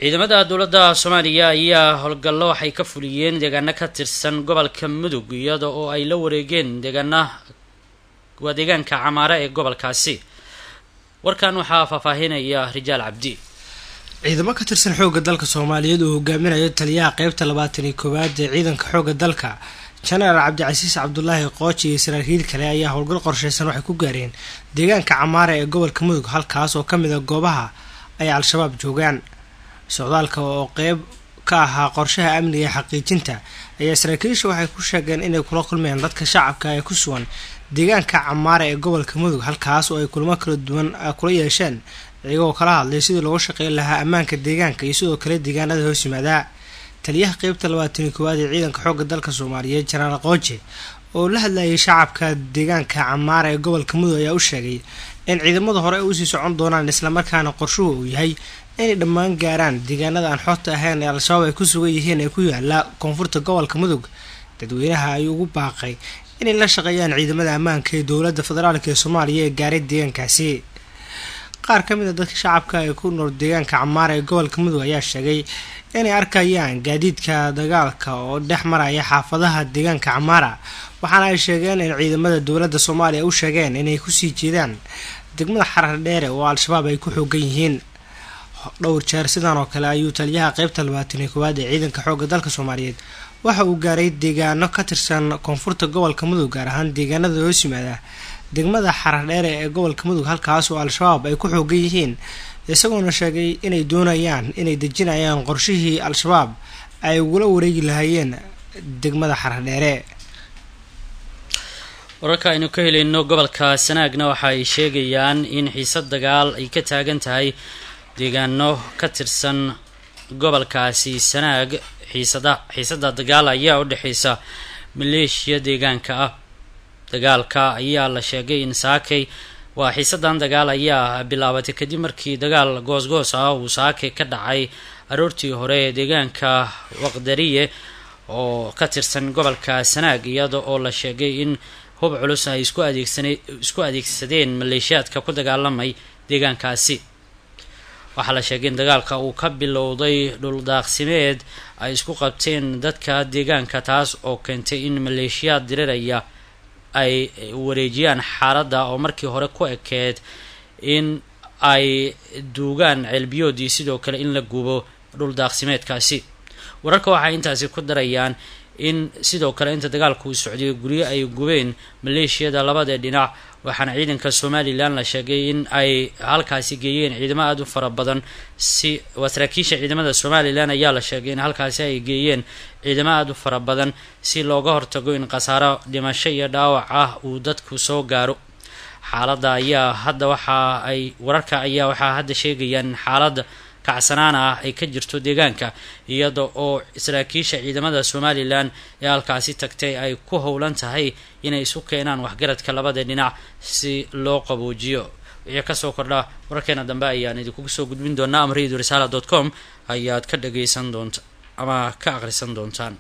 ciidamada dowladda soomaaliya ayaa howlgallo waxay ka fuliyeen deegaano ka tirsan gobolka mudug iyada oo ay la wareegeen deegaana waa deegaanka camaare ee gobolkaasi warkan waxaa faahfaahinaya rijaal cabdi ciidamo ka tirsan xoogga dalka soomaaliyeed uu hogaaminayo taliyaha qeybta labaatan iyo koowaad ee ciidanka xoogga dalka jenaraal cabdicasiis cabdulaahi qooji iyo saraakiil kale ayaa howlgal qorsheysan waxay ku gaareen deegaanka camaare ee gobolka mudug halkaas oo ka mid a goobaha ay al-shabaab joogaan socdaalka oo qeyb ka ahaa qorshaha amniga ee xaqiijinta ayaa saraakiisha waxay ku sheegeen inay kula kulmeen dadka shacabka ee ku sugan deegaanka camaare ee gobolka mudug halkaas oo ay kulamo kala duwan kula yeesheen iyagoo kala hadlay sidii loogu shaqeyn lahaa ammaanka deegaanka iyo sidoo kale deegaanada hoos yimaadaa taliyaha qeybta labaatan iyo koowaad ee ciidanka xoogga dalka soomaaliyeed jenaraal qooje oo la hadlayay shacabka deegaanka camaare ee gobolka mudug ayaa u sheegay in ciidamada hore ay usii socon doonaan islamarkaana qorshuhu uu yahay inay dhammaan gaaraan deegaanada aan xoogta ahayn ee al-shabaab ay ku sugan yihiin ee ku yaala koonfurta gobolka mudug dadweynaha ayuu ugu baaqay inay la shaqeeyaan ciidamada ammaanka ee dowladda federaalk ee soomaaliya ee gaaray deegaankaasi qaar ka mid a dadka shacabka ee ku nool deegaanka camaara ee gobolka mudug ayaa sheegay inay arkayaan gaadiidka dagaalka oo dhex maraya xaafadaha deegaanka camaara waxaana ay sheegeen in ciidamada dowladda soomaaliya u sheegeen inay kusii jeedaan degmada xarar dheere oo al-shabaab ay ku xoogan yihiin dhowr jeer sidan oo kale ayuu taliyaha qeybta labaatan iyo koowaad ee ciidanka xoogga dalka soomaaliyeed waxa uu gaaray deegaano ka tirsan koonfurta gobolka mudug gaar ahaan deegaanada hoos yimaada degmada xarar dheere ee gobolka mudug halkaas oo al-shabaab ay ku xoogan yihiin isagoona sheegay inay doonayaan inay dejinayaan qorshihii al-shabaab ay ugula wareegi lahaayeen degmada xarar dheere wararka aynu ka helayno gobolka sanaagna waxa ay sheegayaan in xiisad dagaal ay ka taagan tahay deegaano ka tirsan gobolkaasi sanaag xiisada xiisada dagaal ayaa u dhexeysa maleeshiya deegaanka ah dagaalka ayaa la sheegay in saakay waa xiisadan dagaal ayaa bilaabatay kadib markii dagaal goosgoos ah uu saakay ka dhacay aroortii hore ee deegaanka waqdariye oo ka tirsan gobolka sanaag iyada oo la sheegay in hub culus ay isku adeegsan isku adeegsadeen maleeshiyaadka ku dagaalamay deegaankaasi waxaa la sheegay in dagaalka uu ka bilowday dhuldaaqsimeed ay isku qabteen dadka deegaanka taas oo keentay in maleeshiyaad diriraya ay wareejiyaan xaaladda oo markii hore ku ekeed in ay duugaan ceelbiyoodii sidoo kale in la gubo dhuldaaqsimeedkaasi wararka waxay intaasi ku darayaan in sidoo kale inta dagaalku uu socday guryo ay gubeen maleeshiyada labada dhinac waxaana ciidanka somalilan la sheegay in ay halkaasi geeyeen ciidamo aada u fara badan si waa saraakiisha ciidamada somalilan ayaa la sheegay in halkaasi ay geeyeen ciidamo aada u fara badan si looga hortago in khasaaro dhimasho iyo dhaawac ah uu dadku soo gaaro xaaladda ayaa hadda waxa ay wararka ayaa waxaa hadda sheegayaan in xaaladda kacsanaan ah ay ka jirto deegaanka iyada oo saraakiisha ciidamada somalilan ee halkaasi tagtay ay ku howlan tahay inay isu keenaan waxgaradka labada dhinac si loo qaboojiyo wixii kasoo kordha wararkeena dambe ayaan idinkugu soo gudbin doonaa ama radio risala dot com ayaad ka dhageysan doonta ama ka akhrisan doontaan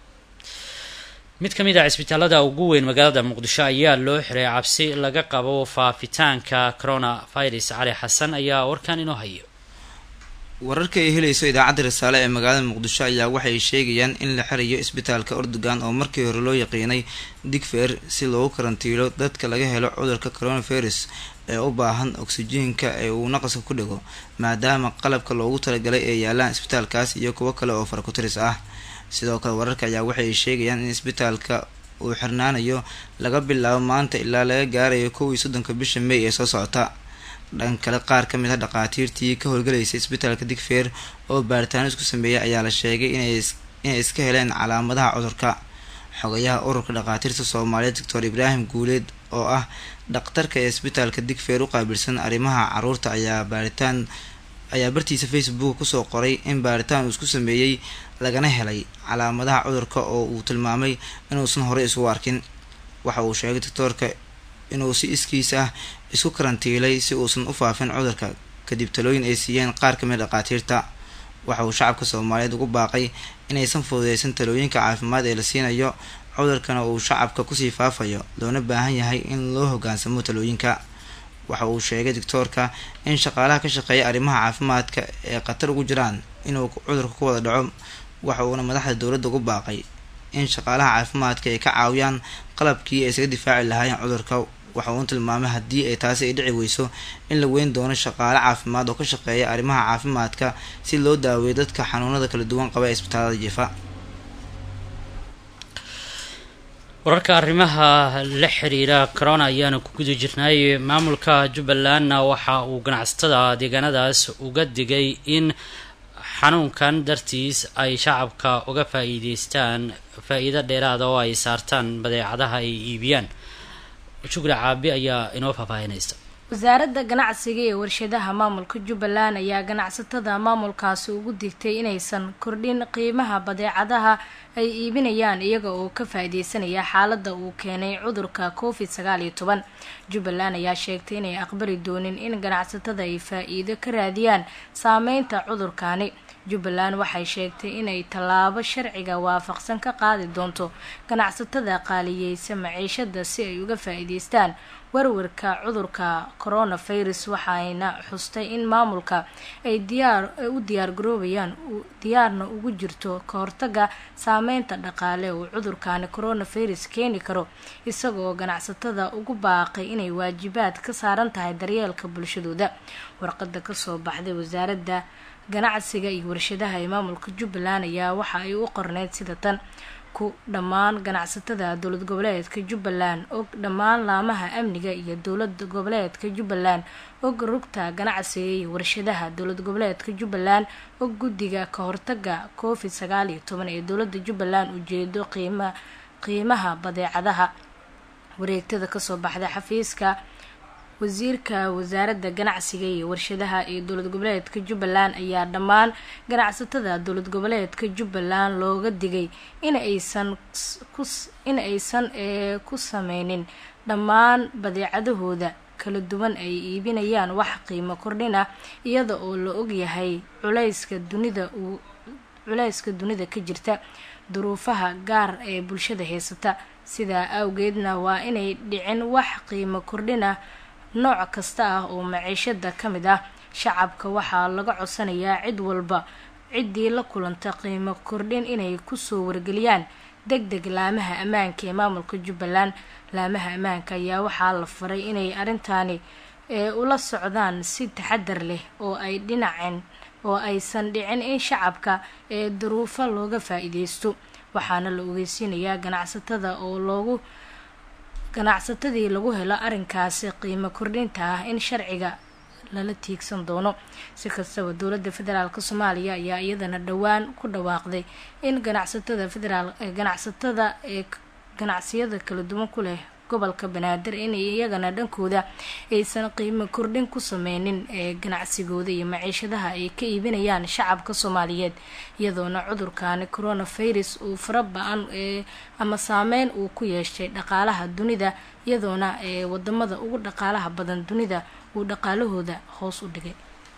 mid ka mid ah cisbitaalada ugu weyn magaalada muqdisho ayaa loo xiray cabsi laga qabo faafitaanka corona virus cali xasan ayaa warkan inoo hayo wararka ay helayso idaacadda risaale ee magaalada muqdisho ayaa waxay sheegayaan in la xirayo isbitaalka ordogan oo markii hore loo yaqiinay digfer si loogu karantiilo dadka laga helo cudurka coronavirus ee u baahan oksijiinka ee uu naqaska ku dhigo maadaama qalabka loogu talagalay ee yaalaan isbitaalkaas iyo kuwo kale oo farakutiris ah sidoo kale wararka ayaa waxay sheegayaan in isbitaalka uu xirnaanayo laga bilaabo maanta ilaa laga gaarayo kow iyo soddonka bisha may ee soo socota dhan kale qaar ka mid a dhaqaatiirtii ka howlgalaysay isbitaalka digfeer oo baaritaano isku sameeyay ayaa la sheegay inay iska heleen calaamadaha cudurka xogayaha ururka dhaqaatiirta soomaaliyeed doctor ibraahim guuleed oo ah dhakhtarka ee isbitaalka digfeer u qaabilsan arrimaha caruurta ayaa baaritaan ayaa bartiisa facebook kusoo qoray in baaritaan uu isku sameeyey lagana helay calaamadaha cudurka oo uu tilmaamay inuusan horey isugu arkin waxa uu sheegay doctoorka inuu si iskiis ah isku karantiilay si uusan u faafin cudurka kadib talooyin ay siiyeen qaar ka mid dhaqaatiirta waxa uu shacabka soomaaliyeed ugu baaqay inaysan fududeysan talooyinka caafimaad ee la siinayo cudurkana uu shacabka kusii faafayo loona baahan yahay in loo hogaansamo talooyinka waxa uu sheegay doctoorka in shaqaalaha ka shaqeeya arrimaha caafimaadka ee khatar ugu jiraan inuu cudurka ku wada dhaco waxa uuna madaxda dowladda ugu baaqay in shaqaalaha caafimaadka ay ka caawiyaan qalabkii ay isaga difaaci lahaayeen cudurka waxa uu tilmaamay haddii ay taasi ay dhici weyso in la weyn doono shaqaale caafimaad oo ka shaqeeya arrimaha caafimaadka si loo daaweeyo dadka xanuunada kala duwan qaba ee isbitaalada jifa wararka arrimaha la xiriira corona ayaanu ku guda jirnay maamulka jubbalandna waxa uu ganacsatada deegaanadaas uga digay in xanuunkan dartiis ay shacabka uga faa-iideystaan faa-iido dheeraada oo ay saartaan badeecadaha ay iibiyaan shukri caabi ayaa inoo faahfaahinaysa wasaaradda ganacsiga ee warshadaha maamulka jubbaland ayaa ganacsatada maamulkaasi ugu digtay inaysan kordhin qiimaha badeecadaha ay iibinayaan iyaga oo ka faa-ideysanaya xaaladda uu keenay cudurka covid sagaal iyo toban jubbaland ayaa sheegtay inay aqbali doonin in ganacsatada ay faa-iido ka raadiyaan saameynta cudurkaani jubbaland waxay sheegtay inay tallaabo sharciga waafaqsan ka qaadi doonto ganacsatada qaaliyeysa maciishada si ay uga faa-iideystaan warwarka cudurka coronavirus waxayna xustay in maamulka ay diyaar u diyaargaroobayaan diyaarna ugu jirto ka hortaga saameynta dhaqaale uu cudurkani coronavirus keeni karo isagoo ganacsatada ugu baaqay inay waajibaad ka saaran tahay daryeelka bulshadooda warqada kasoo baxday wasaaradda ganacsiga iyo warshadaha ee maamulka jubbaland ayaa waxa ay u qorneyd sida tan ku dhammaan ganacsatada dowlad goboleedka jubbaland og dhammaan laamaha amniga iyo dowlad goboleedka jubbaland og rugta ganacsiga iyo warshadaha dowlad goboleedka jubbaland og guddiga ka hortaga covid sagaal iyo toban ee dowlada jubbaland ujeedo qiima qiimaha badeecadaha wareegtada kasoo baxday xafiiska wasiirka wasaaradda ganacsiga iyo warshadaha ee dowlad goboleedka jubbaland ayaa dhammaan ganacsatada dowlad goboleedka jubbaland looga digay in aysan in aysan ku sameynin dhammaan badeecadahooda kala duwan ay iibinayaan wax qiimo kordhin ah iyada oo la ogyahay culayska dunida uu culayska dunida ka jirta duruufaha gaar ee bulshada haysata sidaa awgeedna waa inay dhicin wax qiimo kordhin ah nooc kasta ah oo maciishada ka mid ah shacabka waxaa laga codsanayaa cid walba ciddii la kulanta qiimo kordhin inay kusoo wargeliyaan deg deg laamaha ammaanka ee maamulka jubbaland laamaha ammaanka ayaa waxaa la faray inay arrintaani ula socdaan si taxadar leh oo ay dhinaceen oo aysan dhicin in shacabka ee duruufo looga faa-iideysto waxaana la ogeysiinayaa ganacsatada oo loogu ganacsatadii lagu helo arrinkaasi qiimo kordhinta ah in sharciga lala tiigsan doono si kastaba dowladda federaalk soomaaliya ayaa iyadana dhowaan ku dhawaaqday in ganacsatada federaal ganacsatada ee ganacsiyada kala duwan ku leh gobolka banaadir in iyagana dhankooda aysan qiimo kordhin ku sameynin ee ganacsigooda iyo maciishadaha ay ka iibinayaan shacabka soomaaliyeed iyadoona cudurkani coronavirus uu fara ba-an ee ama saameyn uu ku yeeshay dhaqaalaha dunida iyadoona ee wadamada ugu dhaqaalaha badan dunida uu dhaqaalahooda hoos u dhigay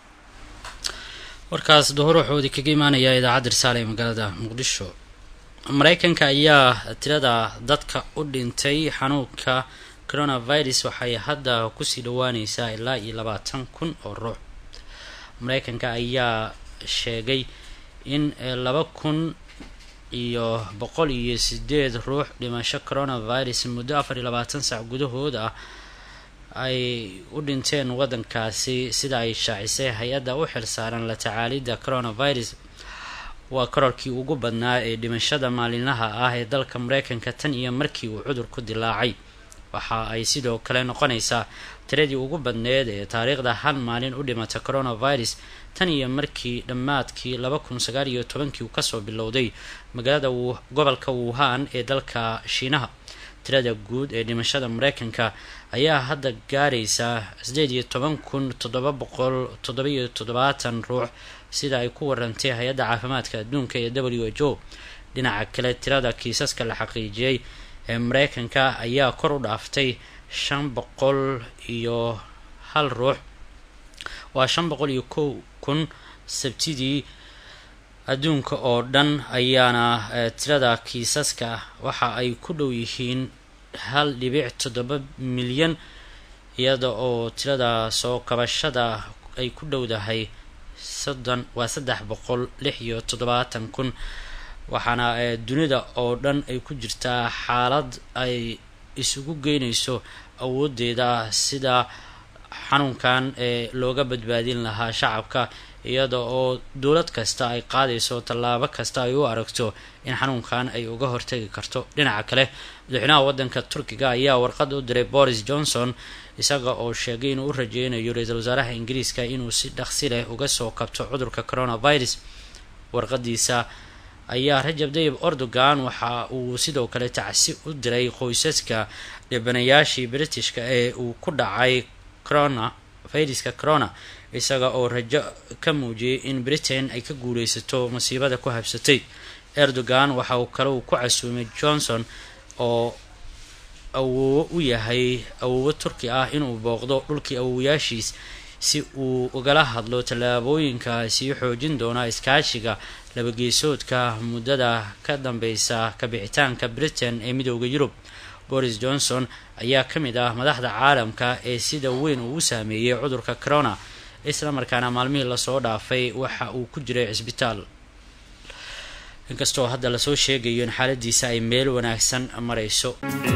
warkaas duhur wuxuudi kaga imaanayaa idaacadda risaale ee magaalada muqdisho mareykanka ayaa tirada dadka u dhintay xanuunka coronavirus waxay hadda kusii dhawaaneysaa ilaa iyo labaatan kun oo ruux mareykanka ayaa sheegay in laba kun iyo boqol iyo sideed ruux dhimasho coronavirus muddo afar iyo labaatan sac gudahood ah ay u dhinteen wadankaasi sida ay shaacisay hay-adda u xilsaaran la tacaalidda coronavirus waa kororkii ugu badnaa ee dhimashada maalinlaha ah ee dalka mareykanka tan iyo markii uu cudurku dilaacay waxa ay sidoo kale noqonaysaa tiradii ugu badneed ee taariikhda hal maalin u dhimata coronavirus tan iyo markii dhammaadkii laba kun sagaal iyo tobankii uu kasoo bilowday magaalada gobolka wuhan ee dalka shiinaha tirada guud ee dhimashada mareykanka ayaa hadda gaaraysaa sideed iyo toban kun toddoba boqol toddoba-iyo toddobaatan ruux sida ay ku warantay hay-adda caafimaadka adduunka ee w h o dhinaca kale tirada kiisaska la xaqiijiyey ee mareykanka ayaa kor u dhaaftay shan boqol iyo hal ruux waa shan boqol iyo kow kun sabtidii adduunka oo dhan ayaana tirada kiisaska waxa ay ku dhow yihiin hal dhibic toddoba milyan iyada oo tirada soo kabashada ay ku dhowdahay soddon waa saddex boqol lix iyo toddobaatan kun waxaana dunida oo dhan ay ku jirtaa xaalad ay isugu geynayso awoodeeda sida xanuunkan ee looga badbaadin lahaa shacabka iyada oo dowlad kasta ay qaadayso tallaabo kasta ay u aragto in xanuunkan ay uga hortagi karto dhinaca kale madaxweynaha waddanka turkiga ayaa warqad u diray boris johnson isaga oo sheegay inuu u rajeynayo ra-iisul wasaaraha ingiriiska inuu si dhaqsi leh uga soo kabto cudurka coronavirus warqadiisa ayaa rajab dayib erdogan waxa uu sidoo kale tacsi u diray qoysaska dhibanayaashii britishka ee uu ku dhacay corona viruska corona isaga oo rajo ka muujiyay in britain ay ka guuleysato masiibada ku habsatay erdogan waxa uu kale uu ku casuumay johnson oo awoowo u yahay awoowo turki ah inuu booqdo dhulkii awowayaashiis si uu ugala hadlo tallaabooyinka sii xoojin doona iskaashiga labageesoodka muddada ka dambeysa kabixitaanka britain ee midooda yurub boris johnson ayaa ka mid ah madaxda caalamka ee sida weyn uu u saameeyey cudurka corona isla markaana maalmihii lasoo dhaafay waxa uu ku jiray cisbitaal inkastoo hadda lasoo sheegayo in xaaladiisa ay meel wanaagsan marayso